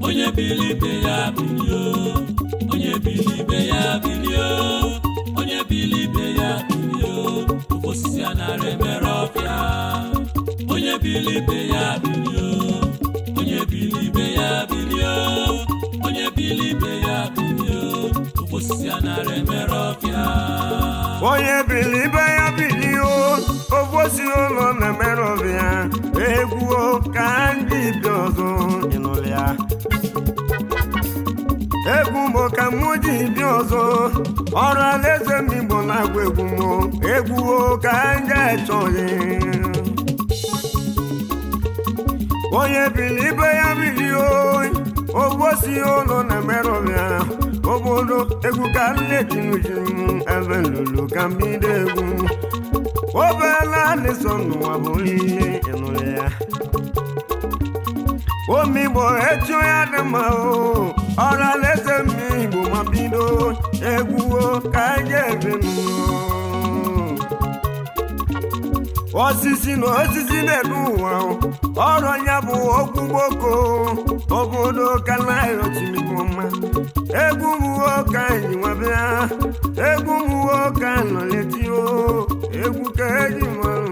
onye bili ibe ya bilio onye bili ibe ya bilio onye bili ibe ya bilio ofe osisi a nara emere ọfịa onye bili ibe ya bilio onye bili ibe ya bilio onye bili ibe ya bilio ofe osisi a nara emere ọfịa onye bili ibe ya bilio ofosi ụlọ na-emere ọbịa egwuo ka ndị bi ọzọ ịnụrụ ya egwu mo ka mụ ji bi ọzọ ọrụ alaeze m igbo na-agwa egwu mo egwuo ka ndị achọghị onye bili ibe ya bilio ofosi ụlọ na-emere ọbịa obodo egwu ka nletinuje m ebe lulu ka mbido egwu obela na-eso n'ụwa bụ ihe ịnụrụ ya omigbo echi ya dị mma o ọrụ alaeze m igbo ma bido egwuo ka anyị ebe m osisi na osisi na-edu ụwa ọrụ ya bụ okwu gboko obodo ka na-ayochimigbo mma egwu mụwo ka anyị nwabịa egwu mụwo ka nọ letio egwu ka eji mara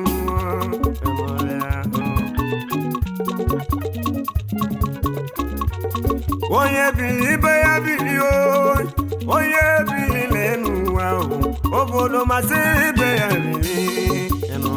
onye bili ibe ya bili onye bili n'elu ụwa obodo masị ibe ya bili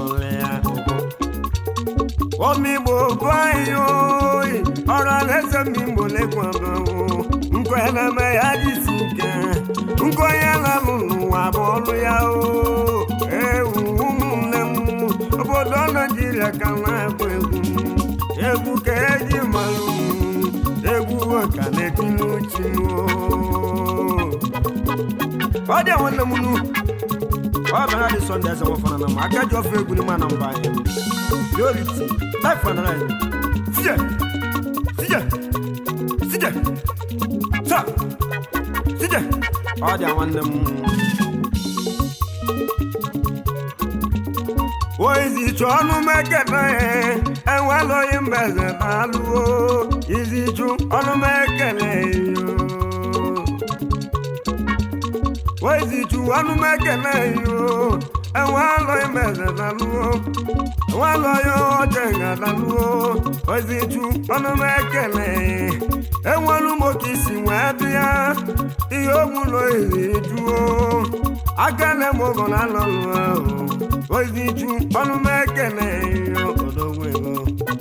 omigbo bụ anyị oyi ọrụ alaeze mmigbo lekwa abawo nkweneme ya jisi ike nkwenye lalụ n'ụwa bụ ọlụ ya o ewu ụmụnne m obodo naijiria ka na-agba egwu egwu ka eji malụ egwu ka na-eti n'uchi m ọ dị nwanne m nu ọ bịara dị sọnde eze nwafana na m aka ji ofe egwu n'ime na mba anyị priority life and life sije sije sije sa sije ọ dị nwanne m oizichu ọnụ mekene enwelụghị mbeze na-alụo izichu ọnụ mekene yo oizichu ọnụ mekene yo enwelụghị mbeze na-alụo enwelụghị oche ga-alụo oizichu ọnụ mekene enwelu m oke isi wee bịa ihe ogbulo izijuo akele m ogo na alọlụ ahụ ozichu ọnụ m ekele odogwu ego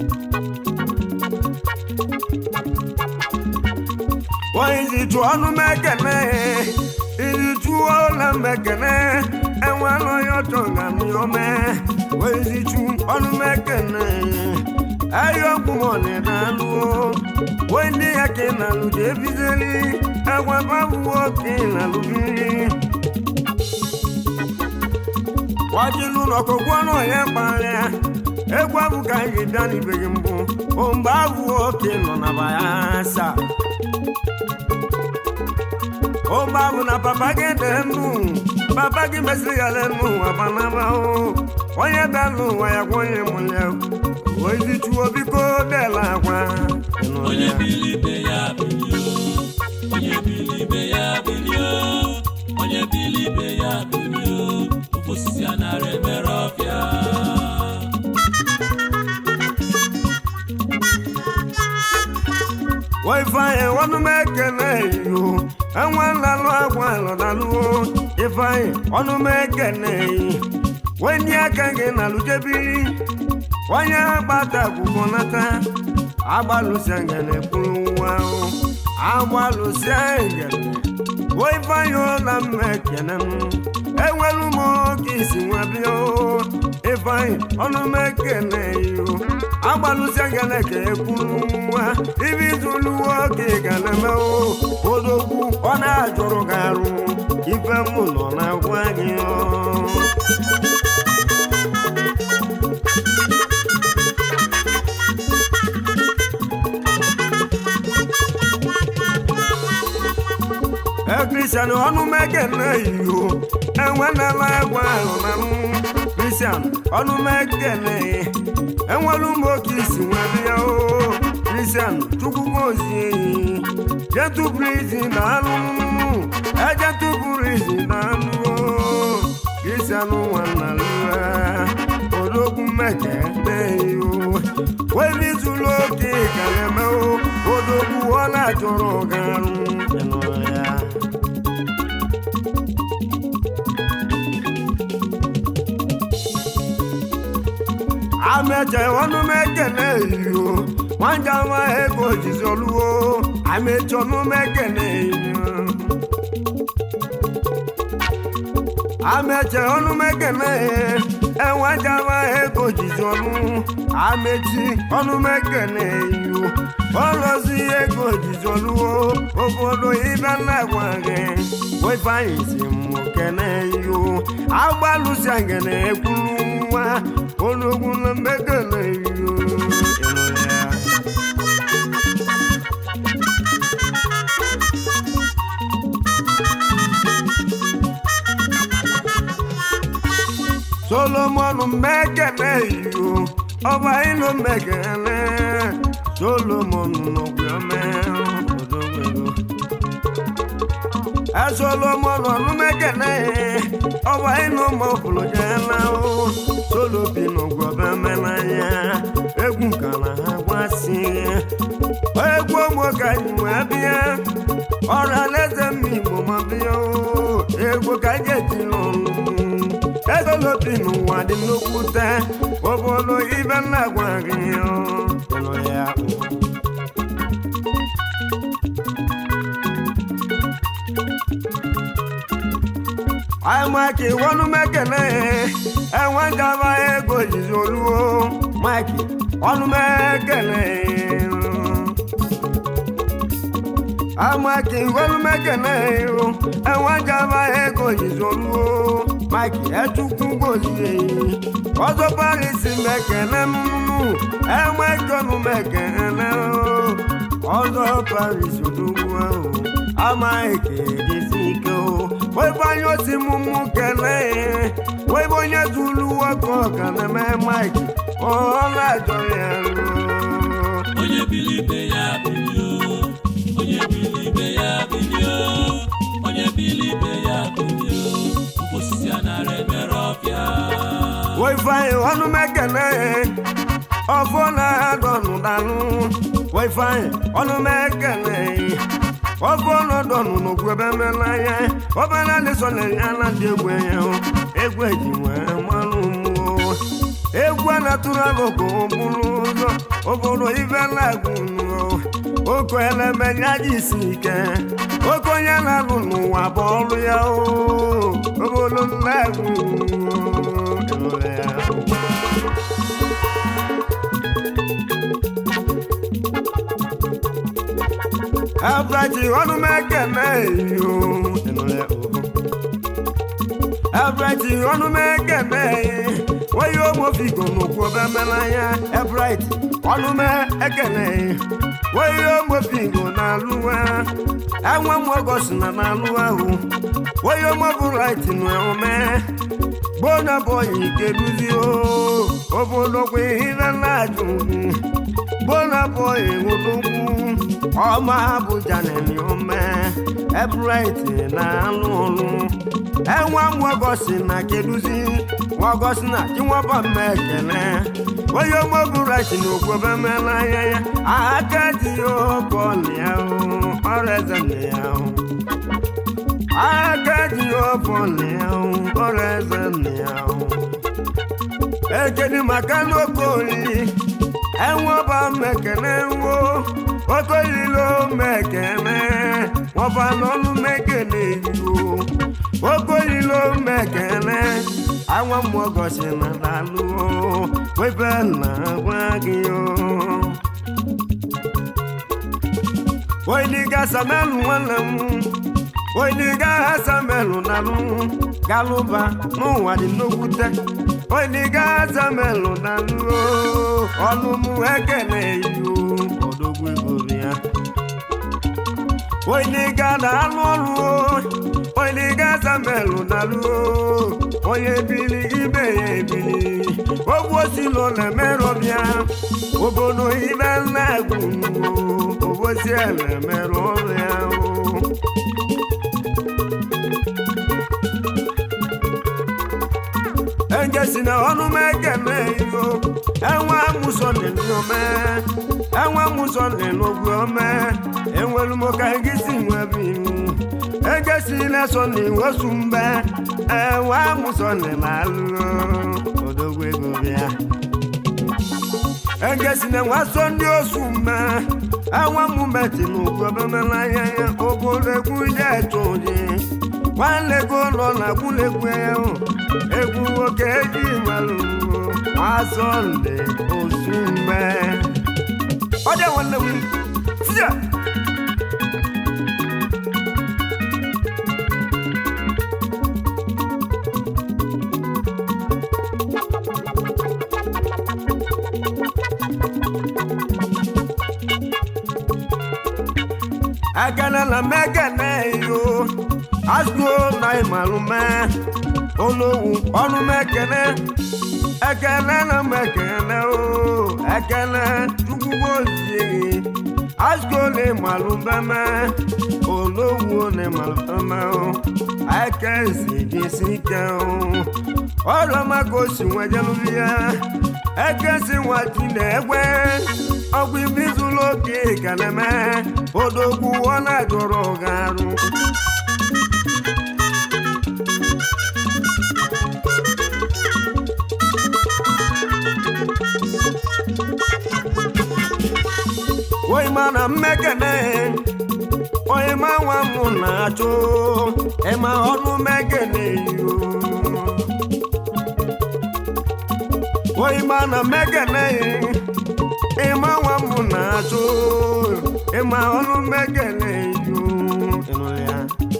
ozichu ọnụ m ekele izichu ọla m ekele enwela onye ọchọ ga m ome ozichu ọnụ m ekele ayọkwumọni na-alụo wee ndị ya ka ị na-alụ ji ebizeli agwa babụwo ka ị na-alụbiri wajilu n'ọkọgwọ náà yẹn parẹ́ egwu abụ ka anyị bịa n'ibeghị mbụ o mgbe abụ oke nọ na bayasa o mgbe abụ na papa gị dị ndụ papa gị mesịrị ya lenu abanaba o onye bịa n'ụwa ya gwa onye mụlya ozichuo biko dela agwa onye bili ibe ya bilio onye bili ibe ya bilio onye bili ibe ya bilio ofe osisi a nara emere ọfịa ifeanyị ọnụ m ekele yo enwe nlalụ agwa lọdaluo ifeanyị ọnụ m ekele wenye aka gị na lujebiri onye agbata akwụkwọ nata agbalụsia ngene kwuru nwa ahụ agbalụsia ngene wo ifeanyị ụla m ekele m enwelu m oge isi nwa bịa ifeanyị ọnụ m ekele yo agbalụsia ngene ka ekwuru nwa ibi izuluwo oge ga na-eme odogwu ọ na-ajụrụ gị arụ ife m nọ na-agwa gị ọ kristian ọnụ mekene iyo enwenela egwu ahụ na m kristian ọnụ mekene enwelu m oke isi nwa bịa o kristian chukwugozie jetụbrizi na anụ ejetụburizi na anụ kristian nwanna lụa odogwu mmeke neyo webizuru oke ka na-eme odogwu ọ na-achọrọ garụ ya ameche ọnụ m ekene iyo nwanja nwa ego jizi oluwo ameche ọnụ m ekene iyo ameche ọnụ m ekene enwanja nwa ego jizi ọnụ amechi ọnụ m ekene iyo ọlọzi ego jizi oluwo obodo ibe na-agwa gị wefanyị si m kene iyo agbalụsi ngene ekwuru nwa ológun ló mẹ́kànlá iyo ìrọ̀lẹ́. solomoni mẹ́kànlá iyo ọba ìlú mẹ́kànlá solomoni lọ́gbẹ́ mẹ́rin ọ̀dọ́gbẹ́gbẹ́. ẹ solomoni ọdún mẹ́kànlá ọba ìlú mọ̀kùlùjẹ́ náà solobi n'ụgwọba mmenanya egwu nkala ha gwasị egwu ogbo ka anyị wee bịa ọrụ alaeze m igbo ma bịa egwu ka anyị eti n'ọnụ egolobi n'ụwa dị nnukwute obodo ibe nna gwa gị ịnụ ya anyị maki wọnú mẹkẹlẹ ẹwọn jaba ego jizi oluwo maki ọnú mẹkẹlẹ amaki wọnú mẹkẹlẹ ẹwọn jaba ego jizi oluwo maki ẹtukú gozi ọzọ parisi mẹkẹlẹ nunu ẹwọn ẹjọnu mẹkẹlẹ ọzọ parisi odogwu ama ekele si ike o webe onye osi mụmụ kele webe onye zuru nwoke ọka na-eme mike ọ na-ajọ ya onye bili ibe ya bilio onye bili ibe ya bilio onye bili ibe ya bilio osisi a nara emere ọfịa wefanye ọnụ mekele ọfọ na-adọnụ danụ wefanye ọnụ mekele ọfọ nọdọnụ n'okwu ebe mmelanya ọbara dịsọna ya na ndị egwu ya egwu eji nwee mmanụ mmụọ egwu a na-atụrụ agụkụ bụrụ ụzọ obodo ibe na-agụ oke elemenya ji isi ike oke onye na-alụ n'ụwa bụ ọrụ ya obodo na-agụ ya Abraji ọnụ mekene iyo ịnụle oho. Abraji ọnụ mekene onye omofigo n'okwu obe melanya Ebright ọnụ mekene onye omofigo na-alụwa enwe m ọgọsi na na-alụ ahụ onye omobright n'ome gbona bọyị keduzi obodo kwa ihe na-ajụ gbona bọyị nwụdogwu ọma abụja na-eme ome ebright na-alụ ọlụ enwe nwagosi na keduzi nwagosi na chinwaba mma ekele onye ọmọbụrit na okwobe mela anya ya aka ji ya ọbọla ya ọrụ eze na ya aka ji ya ọbọla ya ọrụ eze na ya ekene maka n'oke oriri enwe ọba mmekene nwo okolilo mekene wọba n'ọnụ mekene yiwo okolilo mekene anwa mmụọ gosi na dalụ webe na gwa gị o oiliga samelu nwanne m oiliga samelu nalụ galụba n'ụwa dị n'okwute oiliga samelu nalụ ọnụ m ekene yiwo odogwu ego ya oiliga na-alụ ọrụ oiliga samelu nalụ onye bili ibe ya ebili ogwu osilo na-emerọbịa obodo ibe nna egwu isi ele mere ọrụ ya o engesi na ọnụ m ekene iyo enwe amụsọ n'ome enwe amụsọ n'ogwe ome enwelu m ka ngisi nwebe iwu egesi na-eso n'iwosu mbe enwe amụsọ n'alụ odogwu ego bịa engesi na nwaso ndị osu mme enwe mụmeti n'ogwe obemelanya ya obodo egwu je eto oji nwanlego nọ na gwulegwu ya egwu nwoke eji malụ asọnde osu mgbe ọ dị nwanne m tia agana na mekene yo azụ na ịmalụme olowu ọnụ mekene ekene na mekene o ekene chukwugozie azụ na ịmalụbeme olowu na ịmalụbeme o ekezi gisi ike o ọrụ maka osi nwejelụbi ya ekesi nwati na egbe ọgwụ ibi zuru oke ka na-eme odogwu ọ na-ajụrụ gị arụ onye ma na mmekene onye ma nwa m na-achụ ịma ọnụ mmekene yo onye ma na mmekene ịma nwa m na-achụ ịma ọnụ mmekene yo ịnụrụ ya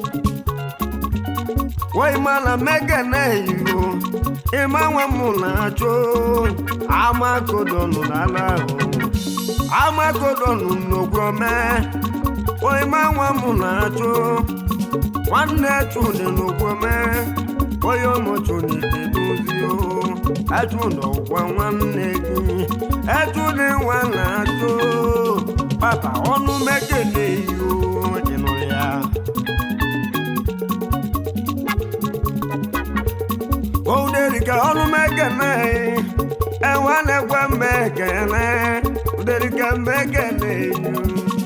onye ma na mmekene yo ịma nwa m na-achụ amakodonụ n'ala ahụ amagodonu n'ogwome onye ma nwa m na-achụ nwanne chụdị n'ogwome onye ụmụchụnite dozio echụdọgwa nwanne gị echụdị nwa na-achụ papa ọnụ mekele iyo ịnụ ya ouderika ọnụ mekele enwe na-egwe mmekele uderika mmekele iyo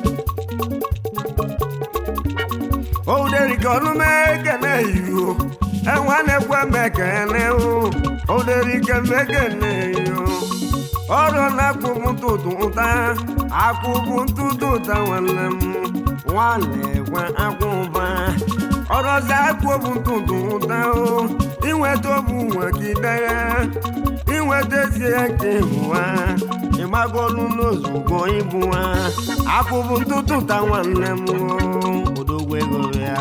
ouderika ọnụ mekele iyo enwe na-egwe mmekele o ouderika mmekele iyo ọrụ na-akwụbụ ntụtụ ụta akwụbụ ntụtụ ụta nwanne m nwanne gwa akwụba ọrọzi akwụbụ ntụtụ ụta o inweta obu nwegide ya inweta ezi eke ịhụwa ịgbagolu n'ozugbo ịbụ ha akwụbụ ntụtụ ụta nwanne m o odogwu ego ya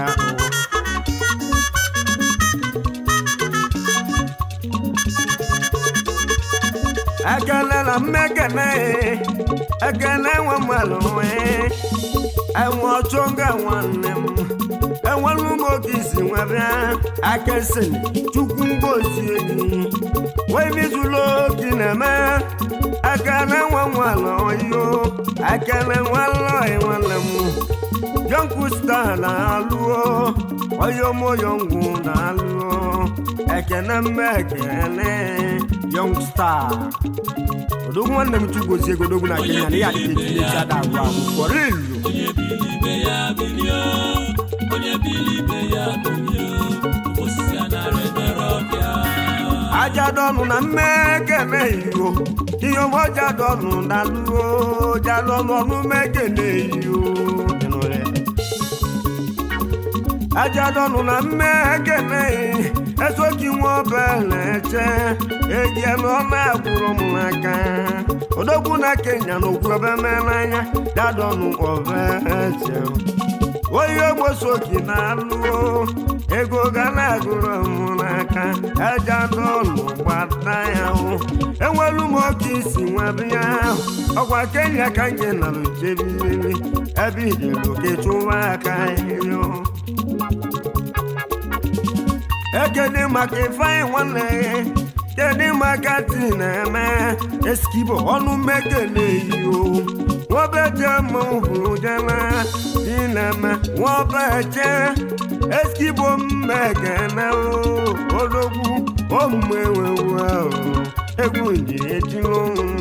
ekele na mmekene ekele nwe mmalụ nwee enwe ọchọnga nwanne m enwelu m oge isi nwebịa akesịn chukwu mgbozie gị wee bizulu oge na-eme ekele nwe mmalụ yo ekele nwalọị nwanne m yonkusta na-alụọ oyomoyongwu na-alụọ ekene mme ekele yongstar odogwu nwanne m chukwozie godogwu na kenya na ya adịghị etinyechi ada agwụ agwụ fọrọ ilu onye bili ibe ya bilie onye bili ibe ya bilie osisi a nara emere ọbịa ajadọnụ na mmekene iyo ihe ọmọjadọnụ na luo jalọnụ ọnụ mekene iyo ajadọnụ na mmekene esoki nwa obele che ejielu ọma agwụrụ m n'aka odogwu na kenya na okwu ebe n'anya jadọnụ obeche onye ogbosoki na-alụo ego ga na-agụrụ m n'aka ejadọnụ gbata ya hụ enwelu m oke isi nwebe ya ahụ ọkwa kenya ka nje na lujebiri ebe ijeloke chụwa aka yo ekene maka ifeanyị nwanne kedu maka ti na-eme eskibo ọnụ mmekele iyo nwobeje mmanwụ bụrụ jela dineme nwobeje eskigbo mmekene odogwu omumewewu ahụ egwu njiri ejiri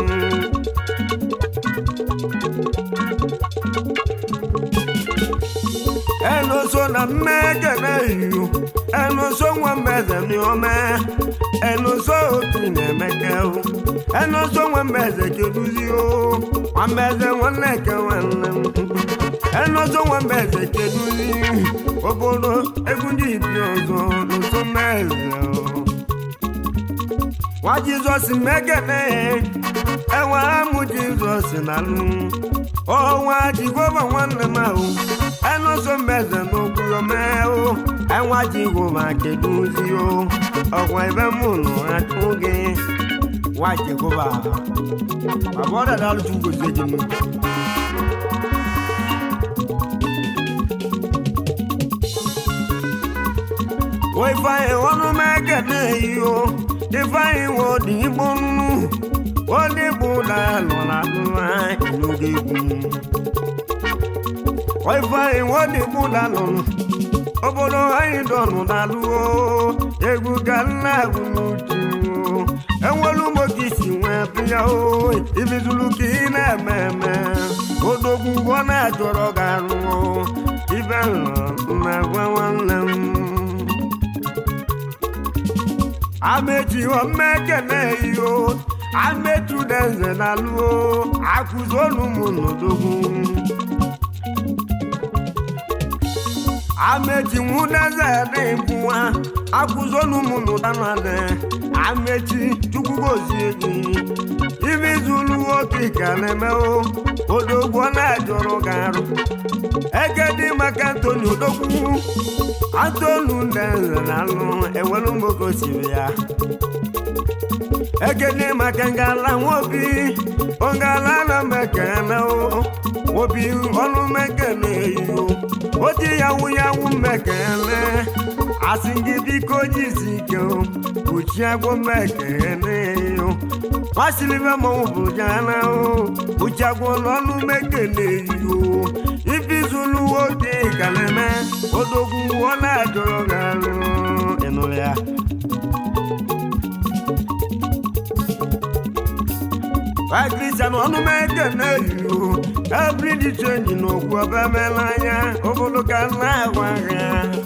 ẹnuso na mmekene iyo ẹnuso nwa mbeze miome ẹnuso otu na-emeke o ẹnuso nwa mbeze keduzi o nwa mbeze nwanne ke nwanne m ẹnuso nwa mbeze keduzi obodo egwu ndị ibi ọzọ nuso mmeze o nwa jizọs mmekene enwe amụ jizọs na nụ ọnwa jehova nwanne m ahụ ẹnuso mmeze n'okwu omeo ẹnwa jehova keduzi o ọkwa ebe mụ nọ atụ gị nwa jehova bàbá ọ̀dà dàlú tún gòsì èjì mi. wọ́n ifeanyi ọnụ mẹ́kẹ̀dẹ́ yìí o ifeanyi wọ́n dì í bọ́ nínú wọ́n dì bò dàlọ́ làdúrà ìlú gẹ̀gùn. wọ́n ifeanyi wọ́n dì bò dàlọ́ obodo anyị dọnụ dàlúo egwu ka nna agwụmụju enwelu moke isi nwee bịa o ibizulu ka ị na-eme eme odogwu ọ na-ajọrọ gị arụ ibe na gwa nwanne m amechi omekene iyo amechu denze na luo akụzolu m n'odogwu amechi nwudeze dị bụwa akụzolu m n'ụdanade amechi chukwu gozie gị ibe zulu oke ka na-emewo odogwu ọ na-ajọrọ gị arụ eke dị maka antoni odogwu antonu ndeze na alụ ewelu mgboke osiri ya eke dị maka ngala nwobi ongala na mekene obi ọnụ mekene iyo oti yawu yawu mekene asị gị biko jisi ike kpuchie agwọ mekene yo masịrịbe mmanwụ bụ jana o kpuchie agwọ n'ọnụ mekene yo ifizulu oge ka na-eme odogwu ọ na-ajọrọ gị arụ ịnụrụ ya Kristian ọnụ mekene yo ebiri dị chenji n'okwu ọba emela anya obodo ka na-agwa ha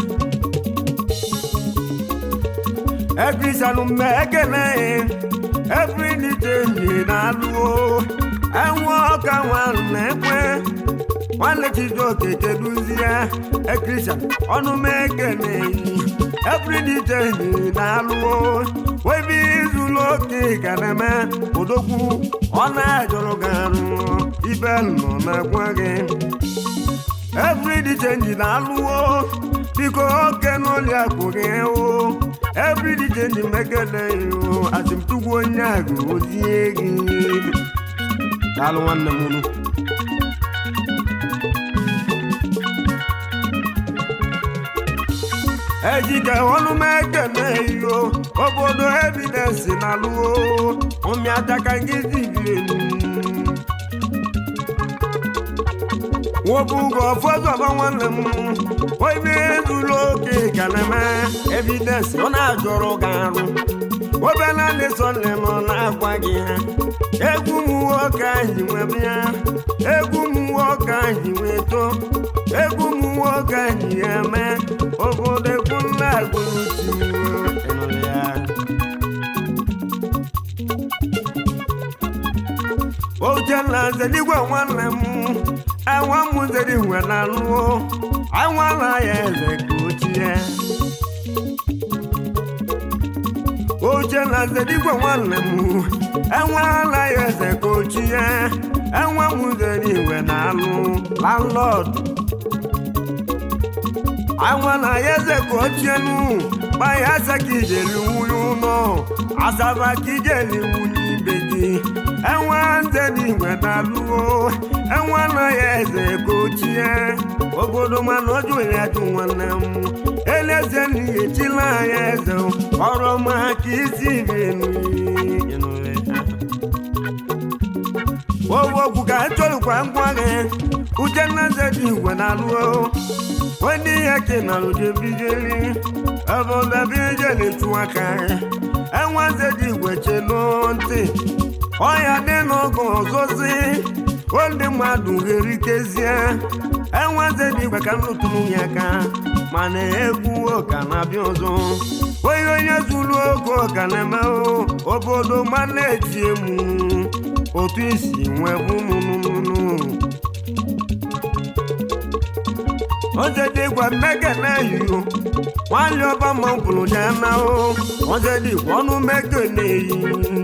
ekristian mmekene ebiri chenji na-alụo enwe ọka nwanne ekwe nwanne chijioke keduzie ekristian ọnụ mekene ebiri chenji na-alụo webi izulu oke ka na-eme odogwu ọ na-ajọrọ gị arụ ibe nọ na-agwa gị every change na-alụwo biko oke n'ụlọ akụ gị o every change megede o asịmtugwu onye agụ ozie gị daalụ nwanne m unu ejike ọnụ m ekene iyo obodo evidensi na alụwo ụmịadaka gị dibirenu nwobugo ọfọdụọba nwanne m oibe ezulu oke ka na-eme evidensi ọ na-ajọrọ gị arụ obela lesonne m na-agwa gị ha egwu m nwoke anyị nwee bịa egwu m nwoke anyị nwee too egwu m nwoke anyị eme obodo ekwu nna agwụruchi ịnụrụ ya Uchenna Nzeligwe nwanne m enwe m Nzeligwe na alụọ anwala ya eze ka ochie Uchenna Nzeligwe nwanne m enwela ya eze ka ochie enwe m Nzeligwe na alụ landlord anwala ya eze ka ochie nụ gbaya asa ka ijeli nwunye ụlọ asaba ka ijeli nwunye ibe gị enwe nze n'igwe na-alụgo enwe anaghị eze ka ochie obodo mana ọjụ ya jụ nwanne m eleze n'ihe chila anya eze ọrụ ọma ka isi benu owu okwu ka echọrọkwa ngwa gị uchenna eze dị igwe na-alụ wedị ihe ke na lụjebijeli ebụdabijeli chụ aka enwe eze dị igwe chelu ntị ọya dị n'oge ọzọzi ndị mmadụ ga-erikezie enwe eze dị igwe ka m lụtụrụ ya aka mana egwu ụka na-abịa ọzọ onye onye zuru oge ọka na-eme obodo ma na-eti emu otu isi nwee bụnụnụnụ ozedịgwa mmeke na-eyi nwanyị ọba ma pụrụ ya na ozedịgwa ọnụ mmeke na-eyi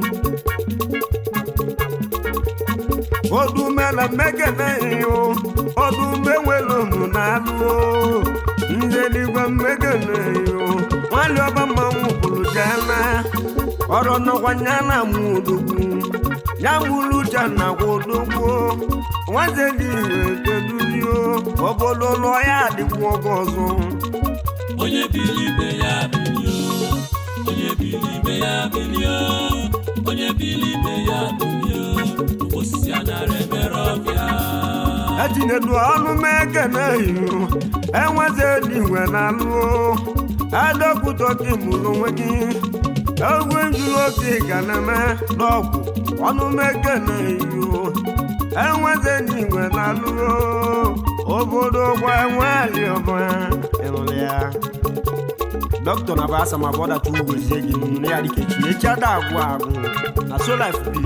odume na mmeke na-eyi odume nwere unu na-alụ nzedigwa mmeke na-eyi nwanyị ọba ma pụrụ ya na ọrụ nọkwa ya na mụ odogwu ya nwụrụ uche na kwodogwu nwaze dị ire kedulio obodo lụọ ya adịkwu oge ọzọ onye bili ibe ya bilio onye bili ibe ya bilio onye bili ibe ya bilio osisi anara emere ọbịa ejinedu ọnụ meke na ihu enweze dị igwe na alụ adọkwutọki mụrụ onwe gị egwu njuru oke ga na-eme n'ọgwụ ọnụ meke na ihu enweze dị igwe na alụ obodo gwa nwali ọbụla ịnụrụ ya dọkịta na basa ma bọda tu gozie gị nụnụ ya dịka echi echi ada agwụ agwụ na so life bi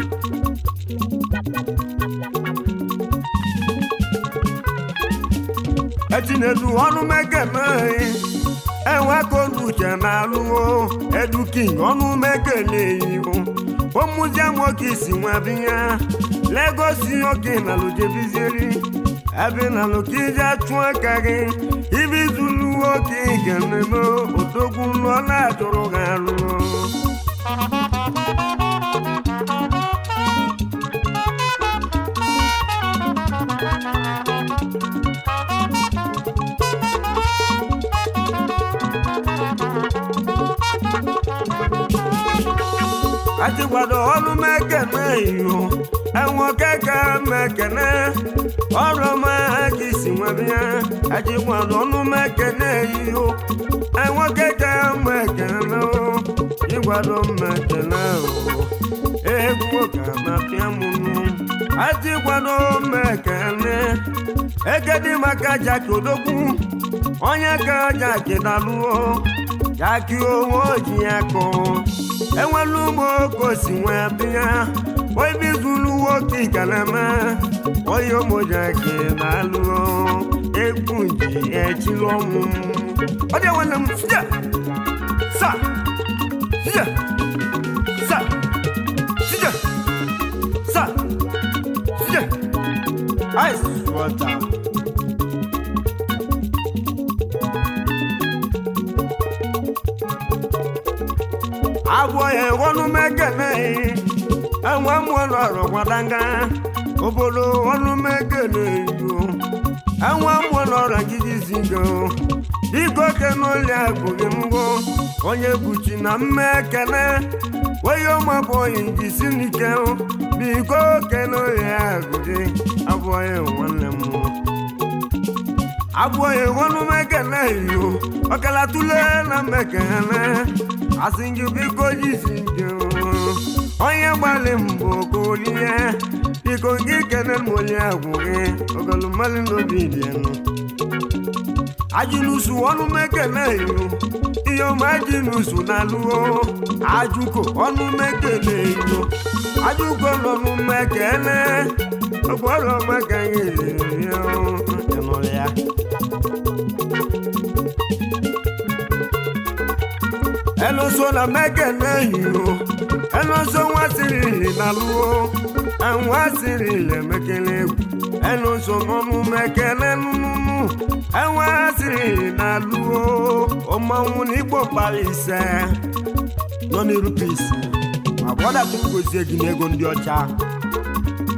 etinedu ọnụ mekene enwe ka olu uche na-alụwo eduking ọnụ mekene eyiwo ụmụzie nwoke isi nwabinya legosi oke na lujebizieri ebe na lokije achụ aka gị ibi zulu nwoke ga-ememe odogwu lụọ na-achụrụ gị alụ achịkwado ọrụ mekene iyo enwe keke mekene ọrụ ma ka isi nwebịa achịkwado ọnụ mekene iyo enwe keke mekene ịgwado mekene egwu ka na-apịa mụnụ achịkwado mekene egedi maka jaki odogwu onye ka jaki dalụọ jaki onwe oji ya kọọ enwelu ụmụ okosi nwee bịa obi zuru nwoke ikalama onye ụmụjaki na-alụ egwu ji echiri ọnwụ ọ dị nwanne m sija sa sija sa sija sa sija ice water abụọ ya ọnụ mekene enwe mmụọ nọrọ gwadanga obodo ọnụ mekene yo enwe mmụọ nọrọ gidizigo biko kenoli agụghị mbụ onye buchi na mmekene onye ụmụabụghị njisi n'ike biko kenoli agụghị abụọ ya nwanne m abụọ ya ọnụ mekene yo ọkala tule na mmekene asị gị biko jisi nke onye gbalị mbụ ka olie biko gị kene m onye agwụ gị ogolu mmadụ n'obi dị enu ajụlusu ọnụ mekene ilu ihe ọma ajụlusu na alụọ ajụko ọnụ mekene ilu ajụko n'ọnụ mekene ọgbọrọ maka gị ịnụrụ ya ẹlọsọ na mẹkẹnẹ yìí o ẹlọsọ wọn siri ìlà lúwo ẹwọn siri ilẹ mẹkẹlẹ egwu ẹlọsọ nọnù mẹkẹlẹ nùnùnù ẹwọn siri ìlà lúwo ọmọwụ n'igbo kpara ise nọ n'irupisi ma bọda tupu gozie gị n'ego ndị ọcha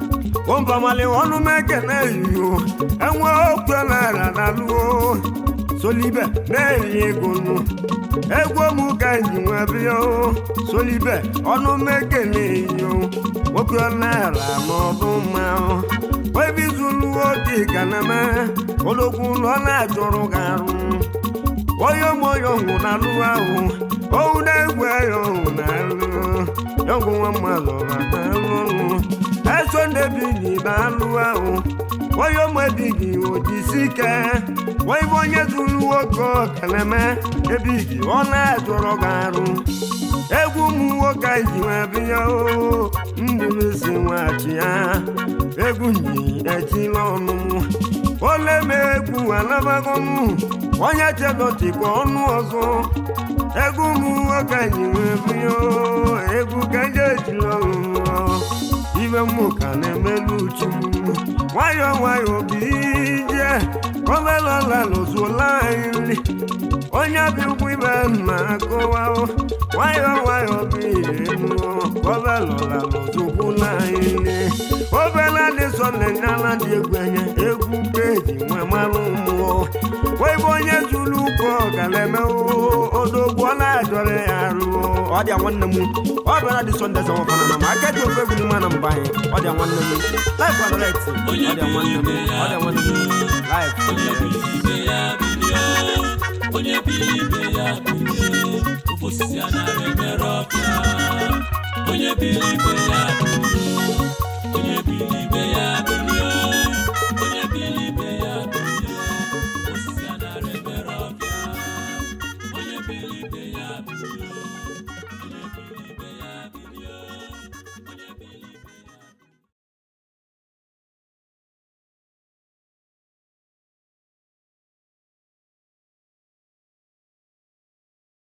ombamali ọnụ mẹkẹnẹ yìí o ẹwọn okwe naira na lúwo solibe na-eri ego nụ egwu m ka ji nwe bịa o solibe ọnụ mekele yo nwoke ọ na-ara n'ọbụ mma webizulu oge ga na-eme olokwu ụlọ na-achọrọ ga arụ onye moyo nwụ na alụ ahụ owu na-egwu ya ọhụ na alụ yọgwụ nwa mmadụ na alụ ọnụ eso ndebigi na alụ ahụ onye ụmụebigi ojisi ike wee bụ onye zuru nwoke ọkaneme ebigi ọ na-achọrọ ga arụ egwu ụmụ nwoke ji nwe bịa o ndịrisi nwachi ya egwu nyi echila ọnụ ole ma egwu anabagọnụ onye chedọchikwa ọnụ ọzọ egwu ụmụ nwoke ji nwe bịa o egwu ka eji ejila ọnụ ibe mmụ ka na-emelu uchu nwayọọ nwayọọ bụ ije omelọla lụzuola anyị nri onye bi ụkwụ ibe na-akụwa nwayọọ nwayọọ bụ ihe nụọ omelọla lụzukwula anyị nri obela dị sọnde nyala dị egwu enye egwu peji nwe mmanụ mmụọ webe onye zuru ụkọ gara eme odogwu ọ na-ajọrọ ya rụọ ọ dị nwanne m ọ bịara dị sọnde zọ ọfana na ma aka ji ofe egwu n'ime na mba anyị ọ dị nwanne m laif adọlet ọ dị nwanne m ọ dị nwanne m laif onye bili ibe ya bilie onye bili ibe ya bilie ofe osisi a nara emere ọbịa onye bili ibe ya bilie onye bili ibe ya bilie